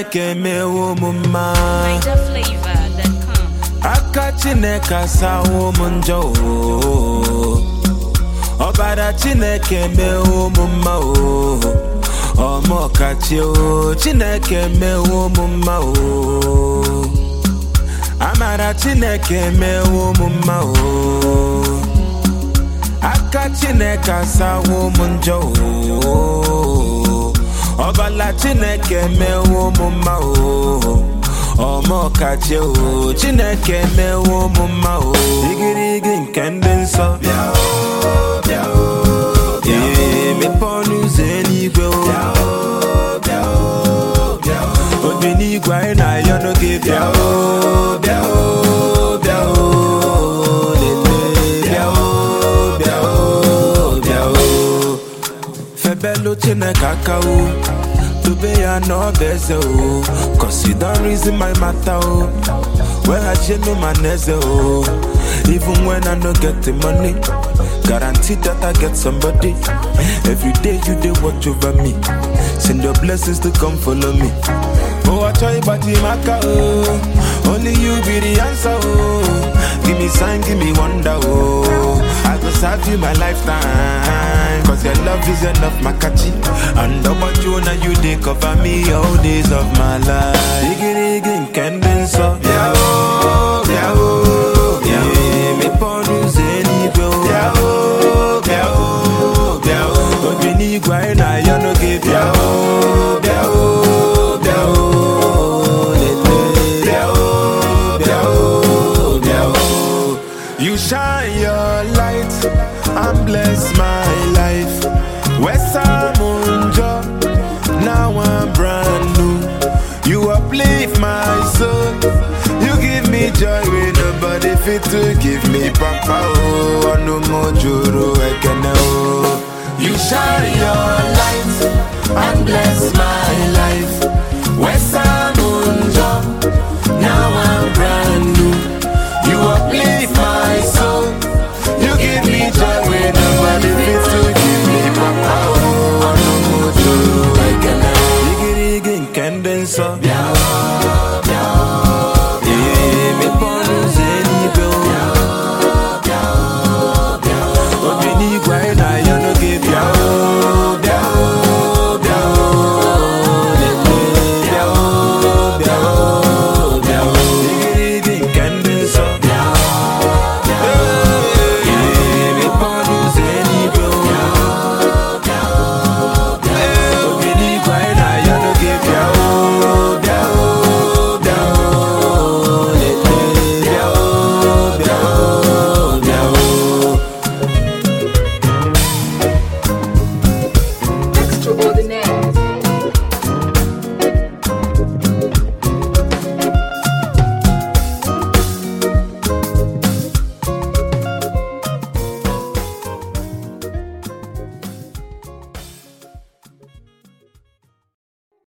chineke mewo m mma NigerFlavor.com. aka chineke asawo m njọ o. ọbara chineke mewo m mma o ọmọkachi o chineke mewo m mma o amara chineke mewo m mma o aka chineke asawo m njọ o ọbala chineke mewo m mma o ọmọkachi o chineke mewo m mma o igirigi nke ndị nsọ bịa o bịa o bịa o emepe ọnụ ụzọ eluigwe o bịa o bịa o obi n'igwe anyị na-ayọ n'oge bịa o bịa o bịa o lele bịa o bịa o bịa o febelu chineke aka o dobe ya n'ọba eze o cause you don reason my matter o weghachienu ma na eze o even when i no get the money guarantee that i get somebody every day you dey watch over me send your blessings to come follow me oh achọ ịgbaji m aka o only you be the answer o give me sign give me wonder o i go serve you my lifetime cause your love is enough makachi and ọgbaju na you dey cover me all days of my life igirigi nke ndị nsọ bịa o bịa o bịa o emepe ọnụ ụzọ eluigwe o bịa o bịa o bịa o obi n'igwe anyị na-ayọ n'oge bịa o bịa o bịa o lele bịa o bịa o bịa o You shine your light and bless my life. Wesamunjo, now I'm brand new. You uplift my soul. You give me joy when nobody fit to give me papa oh no more juru ekene oh. You shine your light and bless